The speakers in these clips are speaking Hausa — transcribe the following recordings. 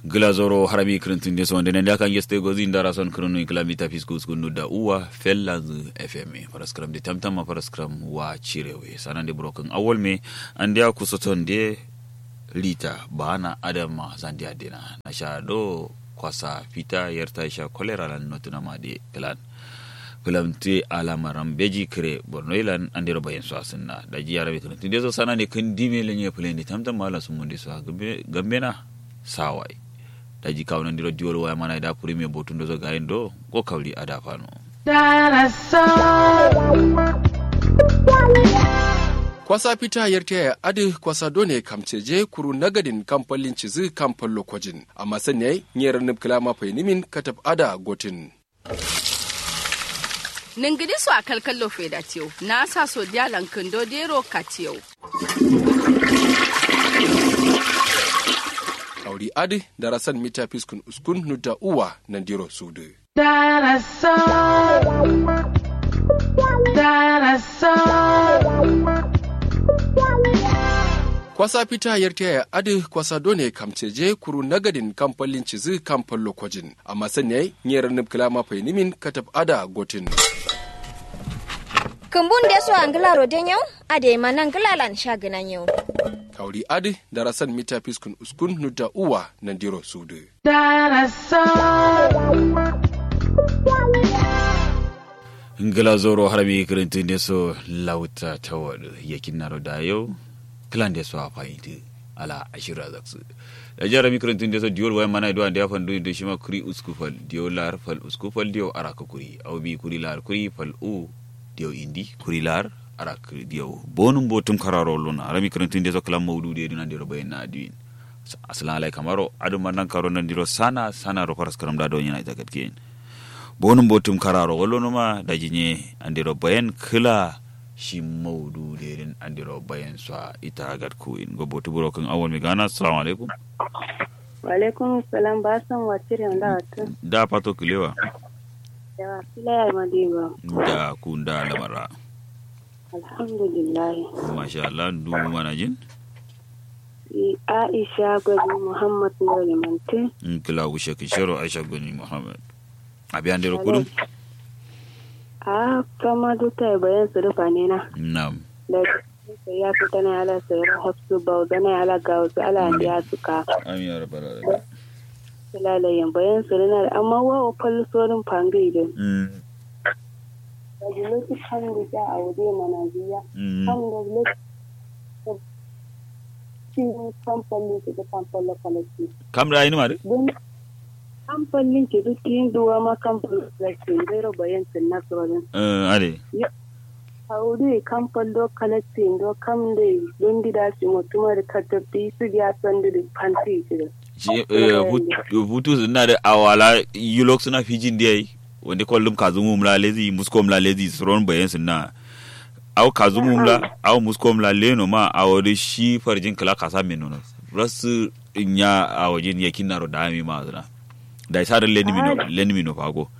glazoro harami krintin de sonde ne kan yeste gozi ndara son kronu kilamita fiskus kunu da uwa fellanz fm paraskram de tamtam paraskram wa chirewe sanande broken awol me andia kusoton de lita bana adama zandia dena na sha do kwasa fita yarta sha kolera lan notuna ma de klan filamte alamaran beji kire borno ilan andiro bayan su asinna da ji yarabe kan tunde so sana ne kan dime lenye plane tamtam mala sun munde so gambe na sawai da ji kawunan diro diol waya mana da puri me botun do zo gayin do ko kawli ada fano kwasa fita yarta ya adi kwasa done kamceje kuru nagadin kamfalin cizi kamfan lokojin amma sanya nyera nubkila mafai nimin katab ada gotin ningidi su a kalkallo feda tiyo na sa so dialan kindo dero katiyo auri adi darasan mita fiskun uskun nuda uwa nan diro sudu kwasa fita yarta ya adi kwasa done kamceje kuru nagadin kamfalin cizi kamfan lokojin amma sanya nyera nubkila mafai nimin katab ada gotin kumbun da so angila roden yau ade manan gilalan shaginan yau kauri adi darasan mita fiskun uskun nuda uwa nan diro sudu glazoro harami krintin de so lauta tawad yakin naro da yau klan de so a fayinti ala ashira zaksu da jarami krintin de so diol way mana do ande afan do de shima kuri uskufal diol lar fal uskufal dio araka kuri aw bi kuri lar kuri fal u dio indi kuri lar arak dio bonum botum kararo luna harami krintin de so kala mawdu de dinan de ro bayna adwin aslan alay kamaro adu manan karo nan diro sana sana ro faras karam da do nyina ita gatken bonum botum kararo wolonuma da jinye andiro bayan kila shi maudu derin andiro bayan sa ita gat kuin go botu buro kan awon mi gana assalamu alaikum wa alaikum salam ba san watire da wata da pato kilewa yawa kila ya madiba da kunda lamara alhamdulillah masha Allah du mana jin Aisha Gwadi Muhammad Nuri Mante in kila wushe kishiro Aisha Gwani Muhammad abi andiro kudum a kama duka bayan su rufa ne na na'am da ya fi tana ala sayar hafsu bau gana ala ga wasu ala ya suka amin ya rabbal alamin lalayen bayan su rina da amma wawa falli sorin fangai da mm da lokacin da ta a waje mana biya mm kan da lokacin kamfanin ke da kamfanin kwalaki kam da ayini mare don kamfanin ke duk yin duwa ma kamfanin kwalaki zai raba yankin na tsoron eh ade haudu kamfan do kalaktin do kam da don gida su mutuma da kaddabi su ya san da fanti shi da shi eh, hut- hutu suna da awala yulok suna fijin da yayi wanda kwallum kazumu mla lezi musko mla lezi suron bayan suna au kazumu mla au musko mla leno ma a wani shi farjin kala kasa mai nuna rasu nya a wajen yakin naro da ami ma zuna da isa da lenimino lenimino fago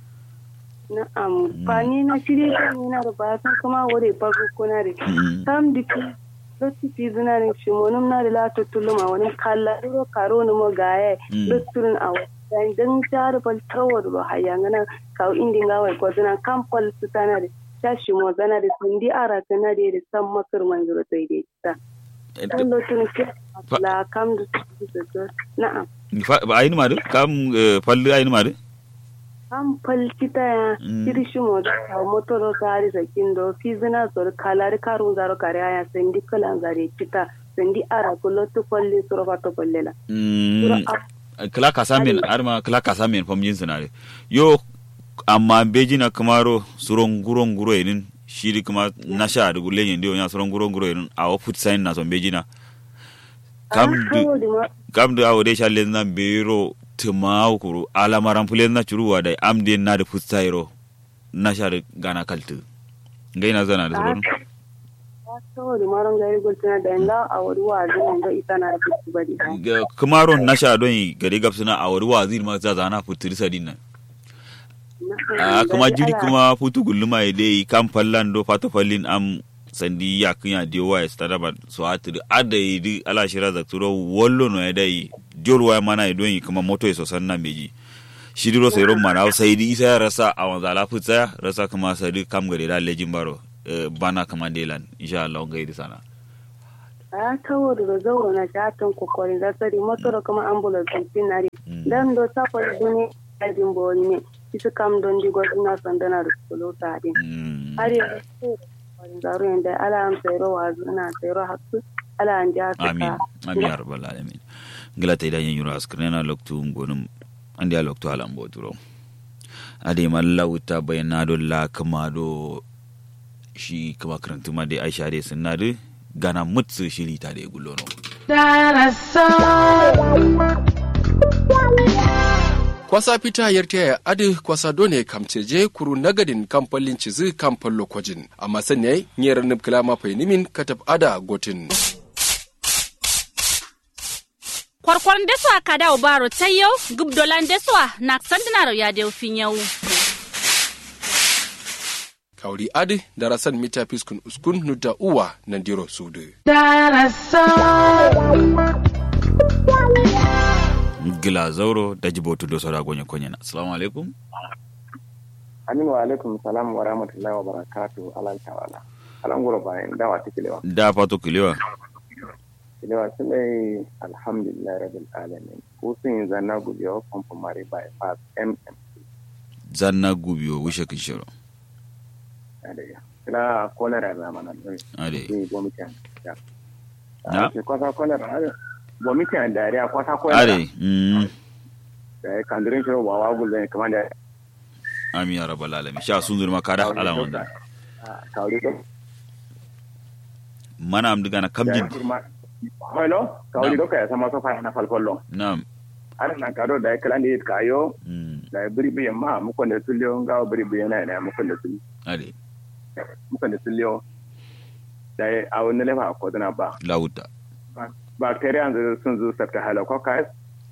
na amfani na shirye kan yana da ba san kuma wuri farko kuna da Mm. sam diki lokaci zina da shi monum na da lato tuluma wani kalla ro karo ni mo gaye Mm. lokacin a wani dan tar bal tawar ro hayangana kaw indi ngawai ko zina kampal su tana da tashi mo zana da sundi ara tana da da san makar manzuro sai dai ta dan lokacin ke la kam da su da na'am Fa- ba ayini mare kam eh, falli ayini mare an falkita ya Mm. kirishi mo da motoro sari sakin do fizina sor kalari karun zaro kare aya sendi kalan zare kita sendi ara kulo to kolli soro fato kollela soro Mm. kala kasamen arma kala kasamen fam yin sinare yo amma beji na kamaro suron guron guro enin shiri kuma na sha da gulle yin dio ya suron guron guro enin a wa put sign na son beji na kam du kam du awo de shalle na bero tuma kuru ala maran fulen na churuwa da am de na da put sayro na sha da gana kaltu ngai na zana da suron saboda maron gari gultuna da nga a wuri wa zuwan ga ita na fitu bari Ga- kamaro na sha don yi gari gabsuna a wari wazir ma za zana putiri sadin nan a kuma jiri kuma futu gulluma ya dai kan fallan do fata fallin am sandi ya kunya de wa ya stada ba so atiri ada yi ala shira za turo wollo no ya dai diol waya mana idon yi kuma moto iso sanna meji shidiro sai ron mana sai di isa ya rasa a wanza la futsa rasa kuma sai di kam gare da lejin baro eh, bana kama delan insha Allah ngai di sana a tawo da zauro na shatan kokorin da tsari motor kuma ambulance din nari Mm. dan do ta ko duni ajin boni ne isu kam don di godina sandana da solo ta din Mm. har yanzu kokorin zaro yanda ala an tsero wazu na tsero hakku ala an ja ta amin amin ya rabbal alamin ngila ta idan yuro askrena loktu ngonum andi a loktu alam boturo ade mallauta bayna do la kama do shi kama karantu ma de aisha de sunna de gana mutsu shiri ta de gulono kwasa fita yarta ya adi kwasa done kamceje kuru nagadin kamfalin cizi kamfan lokojin amma sanya nyera nib kilama nimin katab ada gotin kwarkwaran deswa ka dawo baro ta yau gubdolan deswa na sandina ya deu fin yau kauri adi darasan mita fiskun uskun nuda uwa nandiro sudu gila zauro da jibotu do sora gonye konyana assalamu alaikum Aminu wa alaikum salam wa rahmatullahi wa barakatu alan tawala. Alan gura bayan dawa ta kilewa. da fato kilewa Kilewa su mai alhamdulillah rabbil alamin. Ko sun yi zanna gujewa famfo mari bypass MM. zanna gubiyo wishe kishiro Adaya. Kila kolera na mana don ade yi gomitan. Ya. Na? Ke kwasa kolera. ade. Gomitan dariya kwasa kolera. ade mm Da ya kandirin shiro wa wa gulben kamar da amin ya rabbal alamin sha sun zurma kada ala wanda Kauri do. mana am diga na kamjin Hello, kauri do ka ya sama sofa na falfollo. na'am Ana na kado da ya kala ne kayo mm da biri biyan ma mukan da tulliyo ngawa biri biyan na na mukan da tulliyo ade mukan da tulliyo da a wani lefa ko dana ba lauta bacteria da sun zo sabta halococcus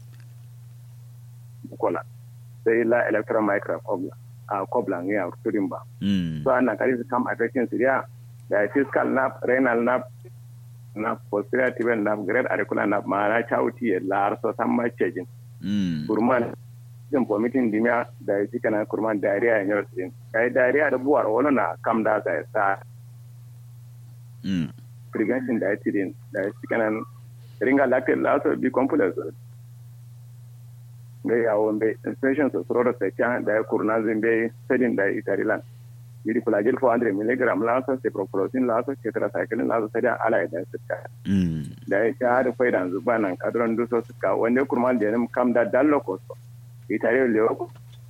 kola sai la electron microcobla a cobla ne a turin ba mm so ana kari su kam affection syria da fiscal nerve renal nerve na posterior tibial nerve great auricular nerve ma na chauti ya lar so san ma cejin mm kurman jin vomiting dimia da ya cika na kurman diarrhea ya nyar sin kai diarrhea da buwar wani na kam da ga sa mm prevention da ya tirin da ya cika na ringa lactate laso bi complex ga yawo be inspection so soro da sai da ya kurna zin be sedin da itarilan yiri flagel 400 mg laso ciprofloxacin laso tetracycline laso sai da ala da suka mm da ya sha da faida zuba nan kadron duso suka wanda kurman da ya kam da dallo ko so itare lewo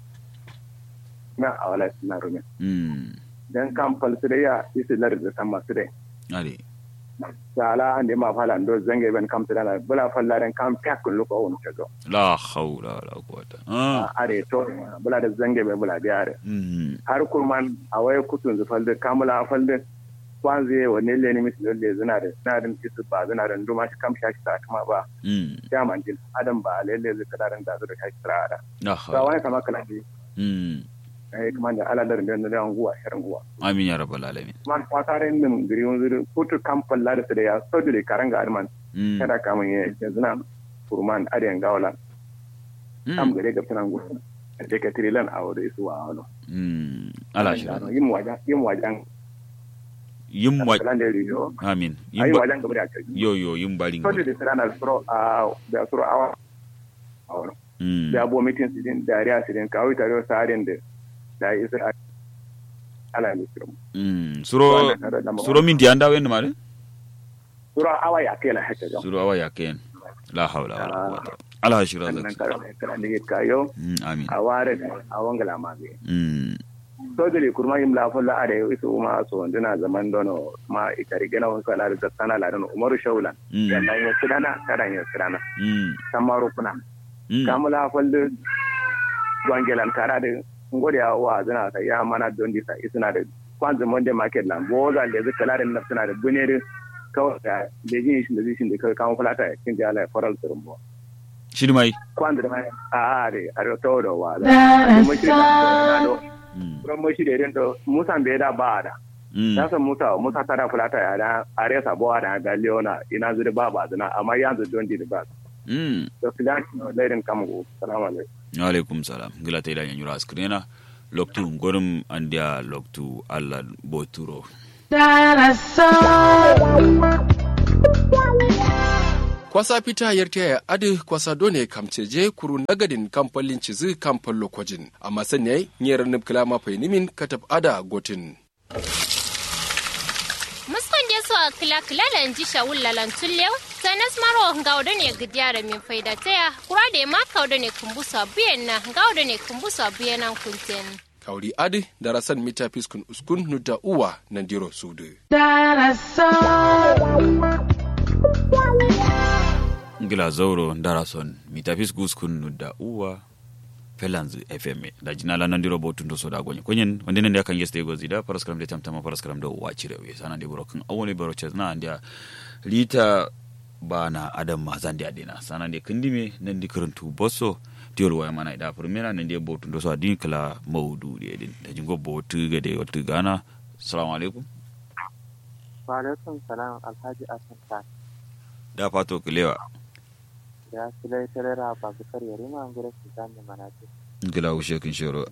na awala na rume mm dan kam falsiriya isi lar da sama sire ade sala ande ma fala ndo zange ben kam sira bula falla den kam pyak lu ko on tego la hawla wala quwata ah are to bula da zange be bula biare mm har kurman awai kutun zu falde kamula falde kwanze wani le ni mislo le zina da na din isu ba zina da nduma shi kam shaki ta kuma ba mm ya manjin adam ba le le zu kadaran da zu da shaki tsara la ba hawla wani kama kala ji mm eh kuma da ala da da da nguwa shirin nguwa amin ya rabbal alamin man kwatare min giri won zuru kutu kam falla da su da ya sojule karanga arman mm kada kamun ya yanzu na kurman adiyan gawala am mm gare ga tunan gudu da ka trilan a wuri su wa wano mm ala shi yin wajen yin wajen yin wa kalan da riyo amin ayi yin ba wajen gaba da kai yo yo yin barin so da sira na suro a da suro awa a wano mm da bo mitin sidin da riya sidin kawai tare sa arin da da isa ala ne suro mm suro suro min di anda wen mare suro awa ya kai la haka ga suro awa yaken la hawla wala quwata ala shira nan zak karan karan da kayo mm amin a ware da a wangala ma ga mm sojiri kurma yim la folla are isu uma so ndina zaman dono ma ikari gena won kala da sana la dono umaru shawla Mm. yalla ya sidana kada ya sidana mm samaru kuna mm kamula folde gwangelan kara de ngode ya wa zina ka ya mana don di sa isuna da kwanzu monde market lan boza le zaka la da nafsuna da bunere kawai da lejin shi da zishin da kai kawo fulata ya kin jala faral turbo shiri mai kwanzu da mai a are are to do wa da mu shi da do mm ran mu shi da irin to musan bai da ba da mm na san musa musa tara fulata ya da are sa bawa da ga leona ina zuri ba ba zina amma yanzu don di ba mm da su ga lairin kamu salamu alaikum alaikum salam gila ta idan yanyura askrena loktu ngorum andia loktu alla boturo kwasa fita yarta ya adi kwasa done kamceje kuru nagadin kamfalin cizi kamfan lokojin amma sanyai nyera nubkila ma nimin katab ada gotin muskon je so kila kila da nji shawul lalan tullew sanas maro ngawdo ne gidyara min faida taya kura da ma kawdo ne kumbusa biyan na ngawdo ne kumbusa biyan nan kunten kauri adi darasan mita fiskun uskun nuda uwa nandiro sudu ngila zauro darason mitafis guskun da uwa felanzu fm da jina la nandiro botun do soda gonye kunyen wande nan da kan yeste go zida paraskram de tamtama paraskram do wa cire we sana de boro kan awone boro che na ndia lita bana adam ma zandi adina sana de kindime nan di kuruntu bosso diol waya mana da primera nan de botun do so adin kala maudu de din da jingo botu ga de watu gana assalamu alaikum wa alaikum salam alhaji asan ta da fato kilewa ya silai tarera ba su karya rima an gura su zami mana ce ngila ushe kin shoro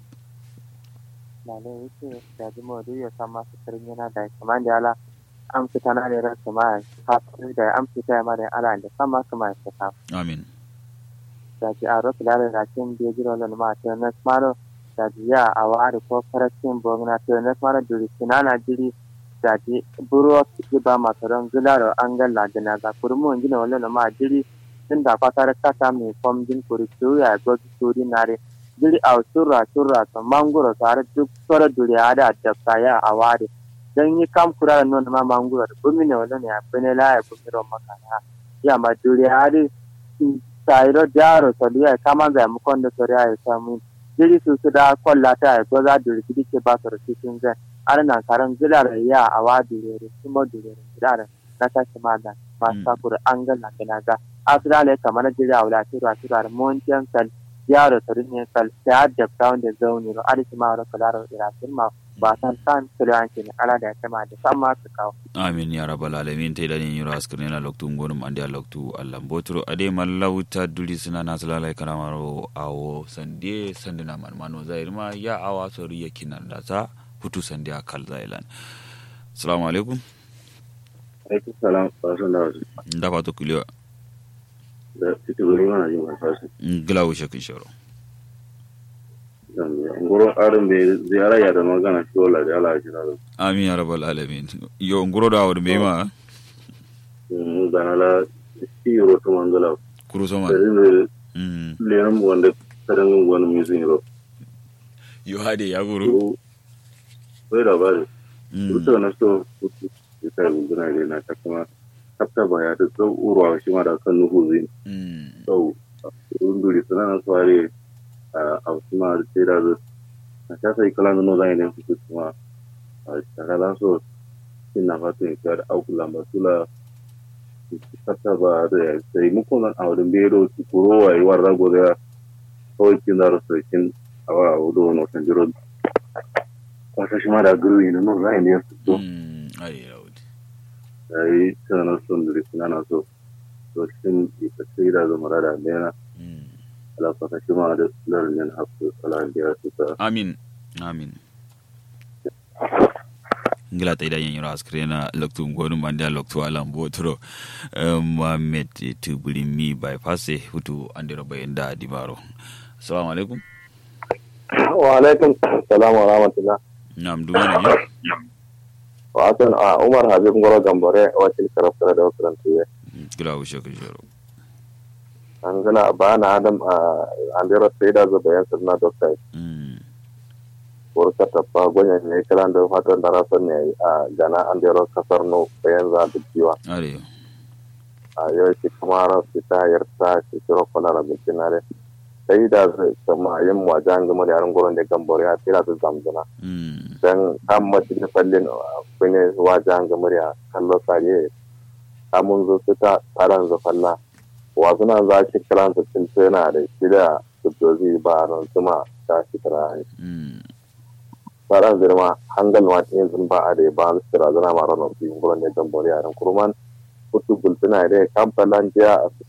lalai yake da ji mawadu ya san masu karin yana da kamar da ala an fita na da ran su ma kafin da an fita ya ma da ala da san masu ma ya ta amin da ji a rosu lalai da kin biya jiro lan ma ta na smaro da ji ya a wari ko farashin bogna ta na smaro duri sinana jiri da ji buro su ba masu ran gularo an galla da na za kurmun gina wani ma jiri tun da kwatar kata mai fom din kuri ya gogi suri nare jiri a surra surra to mangoro tare duk sora duri ada da kaya a ware dan yi kam kura da non ma mangoro da bumi ne wala ne a bene la ya bumi ro makana ya ma duri ade sayro jaro to ya kama ga mu kon da sori ya samu jiri su su da kolla ta ya goza duri kidi ke ba soro cikin zan ana nan karan gilar ya a wa duri kuma duri gilar na tashi ma da ma sakura an ga na ga asirale kamar jiri a wula turu a turu a montiyan kal yaro tarin ne kal sai adda town da zauni ro adisi ma ro kala ro ira ma ba san san tulu an kin ala da kama da san ma su kawo amin ya rabbal alamin te dani yura askrin na loktu ngonum andi loktu allah botro ade mallauta duli suna na salala karamaro awo sande sandina man mano zair ma ya awa sori yakinan da sa hutu sande akal zailan assalamu alaikum alaikum salam wa sallallahu da fato kulewa da ita gari mana jin alfashi. Gila wuce kun sharo. Ngoro arin bai ziyara ya da magana shi wala da ala shi da. Amin ya rabbal alamin. Yo ngoro da awar bai ma. Mu da la shi yoro to mangala. Kuru so man. Mm. Leram wanda kadan wani mizin ro. Yo hade ya guru. Wai da bari. Ruta na so ita gudana ne na ta kuma kafta baya da tsau urwa shi ma da kan nuhu zai tsau runduri suna na sware a wasu ma da sai da zai na ta sai kala nuno zai ne su kuma a shakala so sin na fata ya kyar auku lamba sula kafta ba da ya sai muku nan a wadin bero su kuro wa yi warra gobe kawai kin da rasu kin a wa wudu wani watan jiro kwasa shi ma da guru yi nuno zai ne su so yi tana son da rikina na so to cikin ita sai da zama da mena ala fata shi ma da lalin hafu ala da ya tuta amin amin ngila ta idan yanyar askare na loktu ngonu mandi loktu alam botro mohammed tubuli mi bypass hutu andiro bayan da dibaro assalamu alaikum wa alaikum salam wa rahmatullah na'am dumana ne wasan a umar habib ngoro gambore wakil karafta da wasu tuye kila wuce ka jero an gana ba na adam a andero sai da zuba yan sirna dokta burka tafa gwanya ne kalan da fatan da rasan ne a gana andero kasar no bayan za da jiwa a yau shi kuma rasu ta yarta shi kiro kwana da bikinare sai da sama yin wajen gama da yaran gurin da gambore a tira da zamzana dan kan mace da fallin kune wajen gama da kallo sare kamun zo su ta taron zafalla wasu nan za shi kiran su cin tana da shi da subdozi ba ran suma ta shi kira ne taron zirma hangal ma ta yanzu ba a da ba su kira zana ma ranar su gurin da gambore a ran kurman kutu bultuna da kamfalan jiya a fitana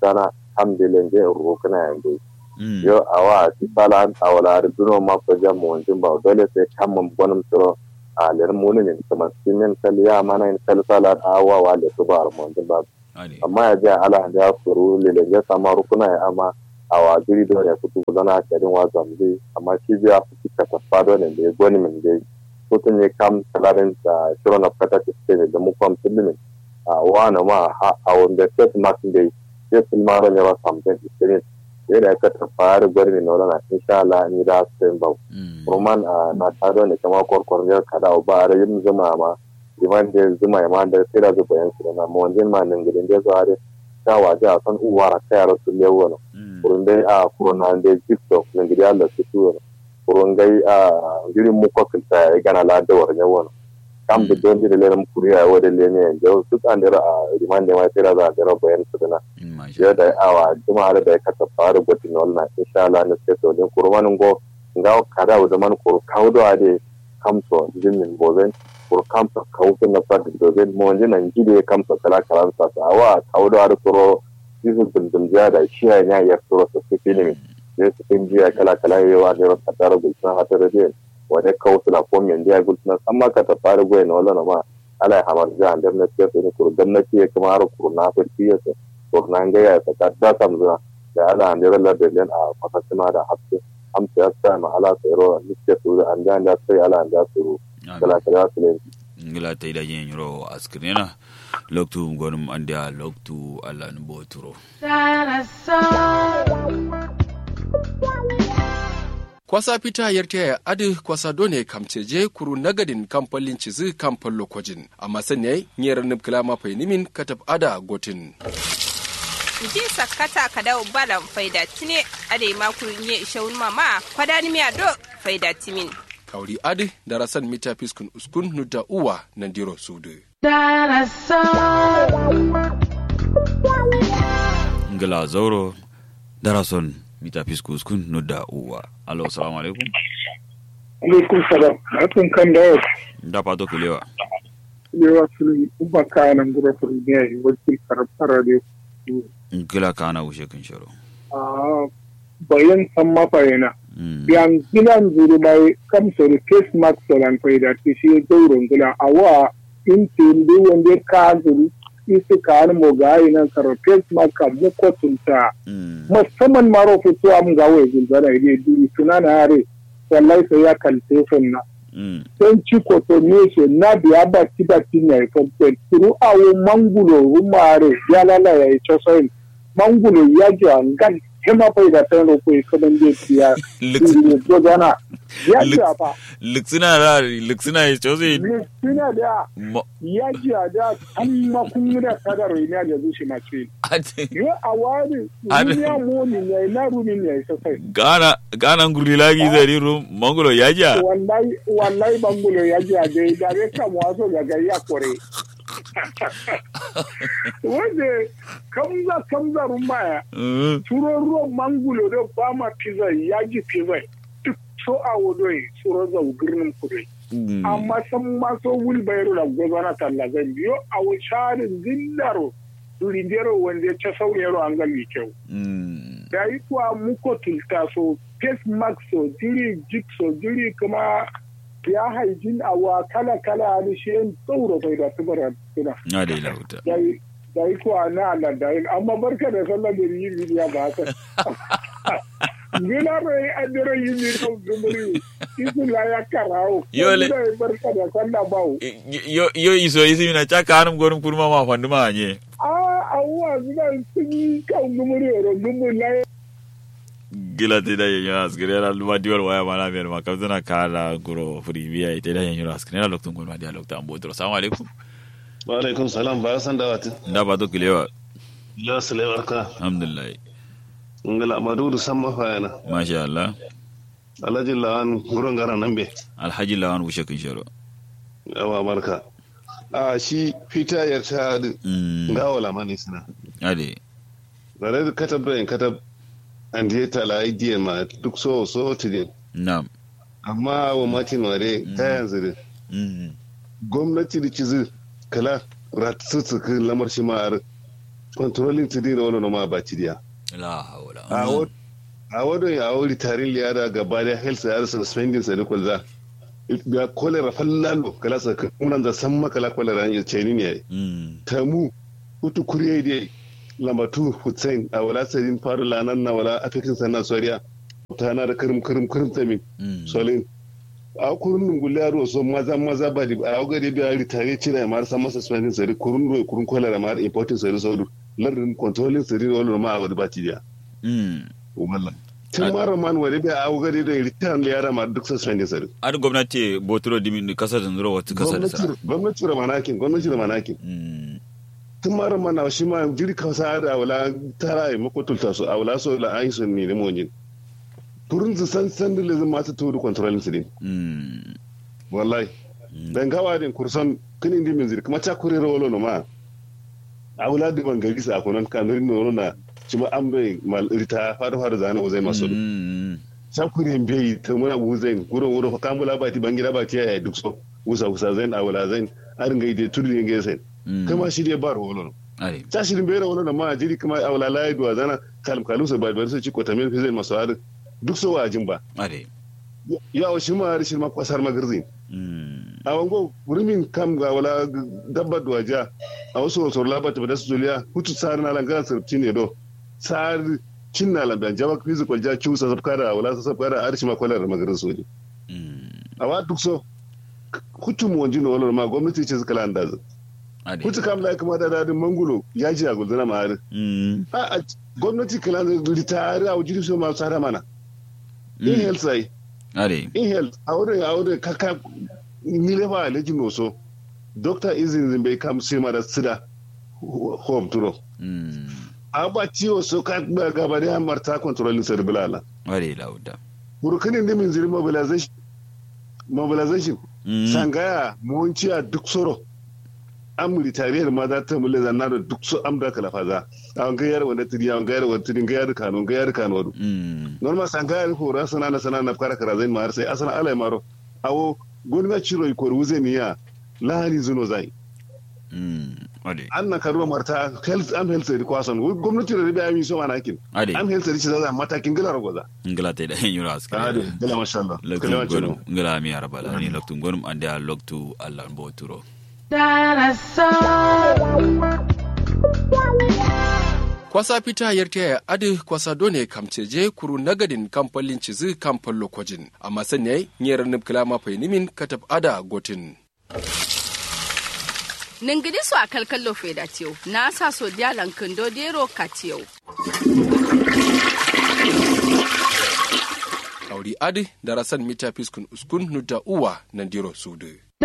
alhamdulillah je rukuna yanzu yo awa ti sala an awala duno ma ko jam mo jin ba dole sai kam mun bonum tro a ler munin in kuma sinin kaliya mana in kal sala awa wa le to bar mo jin ba amma ya ja ala da furu le le ya sama rukuna ya amma awa duri do ne kutu zana kadin wa zambi amma shi biya ku ka tafado ne da goni min dai kutun ne kam salarin da shirin of kata ce da mu kwam tilimin a wana ma a wanda set mark dai sai sun mara ne ba samtin experience sai da aka tafara gwarmi na wala insha Allah ni da sai ba roman na tado ne kama korkor ne kada ba a yin zuma ma liman da zuma ma da sai da zuba yan su na mu wanjin ma nan gidan da zuwa da ta waje a san uwara kai ra su lewo no kurun dai a kurun da tiktok nan gidan Allah su tuwa kurun gai a girin mu kokilta ya gana ladawar ne wani kam da don da lera mukuri a wada le ne da su kan da a riman da mai tira da da bayan su dana ya da awa kuma da ka ta fara goti no na insha Allah ne sai to din kurman go ga kada da man kur kaudo ade kamso jinnin bozen kur kamso kaudo na fad dozen mo nan gide kamso kala kala sa awa kaudo ade kuro yisu dum da shi ya ya kuro su filimi ne su fin jiya kala kala yawa ne ka tara gulsuna hatara da wani kawo suna ko men dia gulsuna amma ka ta fara goyi na wala ma ala ya hamar ja andar na ce ne kur gwamnati ya kuma har kur na fa tiya ce kur na ga ya ta da kam zuwa da ala andar la da len a fatasima da hafse amsa ya sa ma ala tsero ni ce su da an da sai ala an da su kala kala su ne ngila ta ida yin yoro askirina loktu gonum andia loktu ala nbo turo kwasa fita yarta ya adi kwasa done kamceje kuru nagadin kamfalin cizi kamfan lokojin amma sanya nyera nubkila mafai nimin katab ada gotin ji sakata kada balan faida tine ade makuru nye ishawun mama kwadani miya do faida timin kauri adi darasan mita fiskun uskun nuda uwa nandiro sudu ngila zauro darason mita fiskus kun nudda uwa alo salamu alaikum alaikum salam atun kan da da fato kulewa lewa sulun uba kayanan gura ne wakil karfara da gila kana wuce kan sharo a bayan san mafayina yan gilan zuru mai kamsa da face mask solan faida ta shi zauren gila a wa in tindu wanda ka zuru isi ka mo ga ina karo face mask ka mu kotunta musamman maro fito am ga wai gulbana ide duri tunana yare wallahi sai ya kalte funna don ci koto ne na biya ba ti ba ti na ifon pen turu awo mangulo rumare ya lala ya icho soin mangulo ya ji angan hema pai da tan ro ko kaman je tiya ko dana ya ji ba luksina da luksina ya chose luksina da ya ji da amma kun da kadaro ina da zuci ma ce yo awari duniya mo ni ne na rumi ne sai gana gana nguri lagi zari rum mangulo ya ji wallahi wallahi mangulo ya ji da da re ka mo aso ga ya kore wanda kamza kamza rumaya turo ruwan mangulo da ba ma pizza ya ji pizza duk so a wodoi tsoro zau girnin kudai amma san ma so wul bayro da gwazana talla zan biyo a wucarin zindaro lindero wanda ya ce sauyaro an gali kyau da yi kuwa muko tulta so face mask so jiri jik so jiri kuma ya haijin awa kala kala da shi yin tsauro bai da su bara suna. Na da ila wuta. Da yi kuwa na Allah da yin amma barka da sallar da yi bidiya ba haka. Gina bai an dira yi ne kan zumuri isu la ya karawo. Yole. barka da sallar bawo. Yo iso isi mina chaka hanum gorum kurma ma fandu ma anye. Ah, awuwa suna sun yi kan zumuri oro zumuri la gila te da yenyo askere la luma diwal waya mana mer ma kam tana kala guro furi biya te da yenyo askere la loktun gon ma dia lokta ambo dro assalamu alaikum wa alaikum salam ba san da wati da ba to kilewa la sale barka alhamdulillah ngala madudu samma fayana masha Allah alhaji lawan gurin garan nan be alhaji lawan wushe kin sharo yawa barka a shi fita yarta ga wala mani suna ade bare katab da katab an je tala idea ma duk so so tidin na'am amma wa matin ware ta yanzu da gwamnati da cizi kala ratsu lamar shi ma ar kontrolin tidin da wani ma ba cidiya la hawla a wo a wadon ya wuri tarin liyara gaba da health ya rasa spending sa da kulza ya kolera fallalo kala sa kunan da san makala kolera ya ce ni ne tamu hutu kuriye de lambatu hussein a wala sarin faru lanan na wala afekin sannan soriya ta na da karim karim karim tamin solin a kurun nungule yaro so maza maza ba di a gari da yari tare cire ma san masa spending sari kurun ro kurun kolera ma importing sari saudu lardin controlling sari wala ma a wadi ba ti dia wallah tun mara man wani bai a gari da return da yara ma duk spending sari ar gwamnati botoro dimin kasa da zuro wata kasa da sa gwamnati da manakin gwamnati da manakin tun mara mana shi ma jiri kasa da wala tara yi makotulta su a wala so la ayi sun ne limojin turun su san san da lazim masu turu controlling su din wallahi dan gawa din kursan kin indi min ziri kuma ta kure rawolo no ma a wala da ban gari sa kunan kanarin no na shi ma an bai mal rita fara fara zana uzai masu ta kure bai ta muna uzain guro guro kamula ba ti bangira ba ti ya duk so usa usa zain a wala zain arin ga ide turu ne ga zain kama shi dai ba rawolo ta shirin bai rawolo na ma jiri kuma a wala layi duwa zana kalim kalum sa ba su ci ko tamil fi zai masu harin duk so wajin ba ya wa shi ma shi ma kwasar magarzin a wango rumin kam ga wala dabba duwaja a wasu wasu labata da su zuliya hutu tsari na langara sarfci ne do tsari cin na lambiyan jama physical ja ciwusa sabka da wala sa sabka da arshi ma kwalar magarin soji a wa duk so hutu mu wanji na wala ma gwamnati ce suka landa zu hutu kam da kuma da dadin mangulo ya ji a gulzana ma harin a gwamnati kala da ritari a wujiri so ma tsara mana in health sai in health a wurin a wurin kaka ni lefa alejin noso doctor izin bai kam sai ma da sida home turo a ba ciwo so ka gaba da marta controlling cerebral ware lauda burkinin da min ziri mobilization mobilization sangaya muwanciya duk soro an militariyar ma za ta mule zanna da duk su amda kala faza a wanga yar wanda tiri a wanga yar wanda tiri ga yar kano ga yar kano wadu normal sangaya ko ra sana na sana na fara kara zai ma sai asana alai maro awo gwamnati ciro ko ruze niya lahani zuno zai an na karuwa marta health am health sai kwason gwamnati da rabi amin so mana kin am health sai za matakin gila ragoza ngila te da hin yura aska ade gila masha Allah loktu gonum ngila mi araba la ni loktu gonum ande a loktu Allah bo turo kwasa fita yarta ya adi kwasa done kamceje kuru nagadin kamfalin cizi kamfan lokojin amma sanya nyera nubkila ma nimin katab ada gotin ningidi so a kalkallo feda tiyo na sa so dialan kindo dero katiyo auri adi darasan mita fiskun uskun nuta uwa nandiro sudu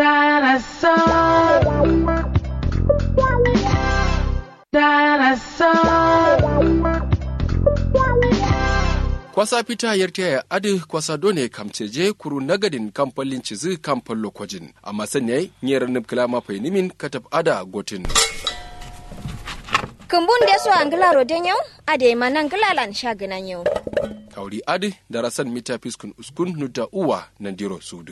kwasa fita yarta ya adi kwasa done kamceje kuru nagadin kamfalin cizi kamfan lokojin amma sanya nyera nubkila ma nimin katab ada gotin kumbun da su angila roden yau ade manan gilalan shaginan yau kauri adi darasan mita fiskun uskun nuta uwa nandiro sudu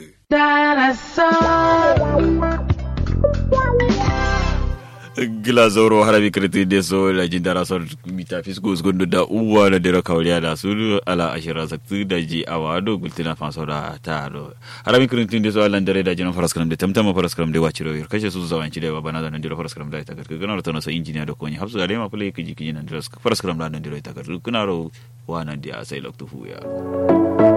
gila zoro harabi kriti de so la jindara so mita fisgo gondo da uwa na dero kawliya da su ala ashira sakti da ji awado gultina fa so da ta do harabi kriti de so ala ndare da jina faras kram de tamtama faras kram de wachiro yor kashe su zawan ci de bana da ndiro faras kram da ta gar kana to so injiniya da konyi hafsu da ma fule kiji kiji nan faras kram da ndiro ta gar kana ro wa nan dia sai loktu fu ya